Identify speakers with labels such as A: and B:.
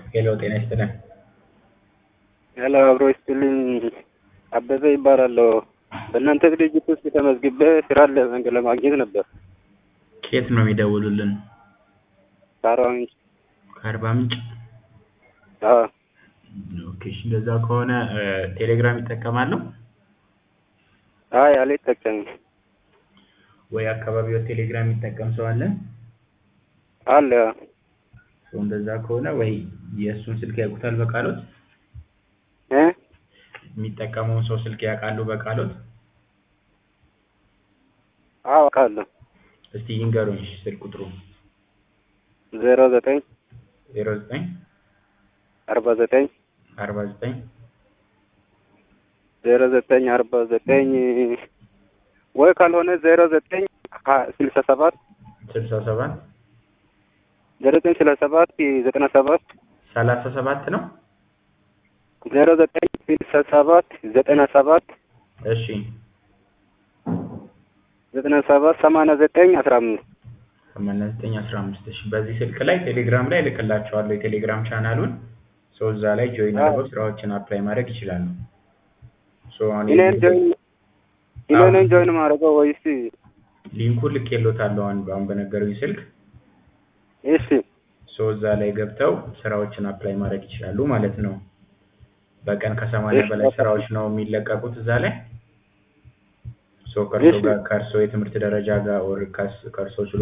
A: ሄሎ ጤና ይስጥልን።
B: ሄሎ አብሮ ይስጥልኝ። አበበ ይባላለሁ። በእናንተ ድርጅት ውስጥ ተመዝግቤ ስራ ለ- ለማግኘት ነበር።
A: ከየት ነው የሚደውሉልን?
B: ከአርባ ምንጭ።
A: ከአርባ ምንጭ።
B: አዎ
A: ኦኬ እሺ፣ እንደዛ ከሆነ እ፣ ቴሌግራም ይጠቀማሉ
B: አይ አልጠቀምም።
A: ወይ አካባቢው ቴሌግራም የሚጠቀም ሰው አለ?
B: አለ
A: ሰው እንደዛ ከሆነ ወይ የእሱን ስልክ ያውቁታል በቃሎት?
B: እ
A: የሚጠቀመውን ሰው ስልክ ያውቃሉ በቃሎት?
B: አዎ አውቃለሁ።
A: እስቲ ይንገሩኝ እሺ፣ ስልክ ቁጥሩ
B: ዜሮ ዘጠኝ
A: ዜሮ ዘጠኝ
B: አርባ ዘጠኝ
A: አርባ ዘጠኝ
B: ዜሮ ዘጠኝ አርባ ዘጠኝ ወይ ካልሆነ ዜሮ ዘጠኝ ሀ- ስልሳ ሰባት
A: ስልሳ ሰባት
B: ዜሮ ዘጠኝ ስልሳ ሰባት ዘጠና ሰባት
A: ሰላሳ ሰባት ነው።
B: ዜሮ ዘጠኝ ስልሳ ሰባት ዘጠና ሰባት
A: እሺ
B: ዘጠና ሰባት ሰማንያ ዘጠኝ አስራ አምስት
A: ሰማንያ ዘጠኝ አስራ አምስት እሺ። በዚህ ስልክ ላይ ቴሌግራም ላይ እልክላቸዋለሁ የቴሌግራም ቻናሉን ሰው እዛ ላይ ጆይን
B: አዎ።
A: አድርገው ስራዎችን አፕላይ ማድረግ ይችላሉ። ሶ አሁን
B: እኔን
A: የዚህ
B: ጆይን እኔን ጆይን ማድረገው ወይስ
A: ሊንኩን ልኬሎታለሁ አሁን አሁን በነገሩኝ ስልክ
B: እሺ
A: ሶ እዛ ላይ ገብተው ስራዎችን አፕላይ ማድረግ ይችላሉ ማለት ነው። በቀን ከሰማንያ
B: እሺ፣
A: በላይ
B: በቃ።
A: ስራዎች ነው የሚለቀቁት እዛ ላይ ሶ ከእርሶ
B: እሺ።
A: ጋር ከእርሶ የትምህርት ደረጃ ጋር ኦር ከእርሶ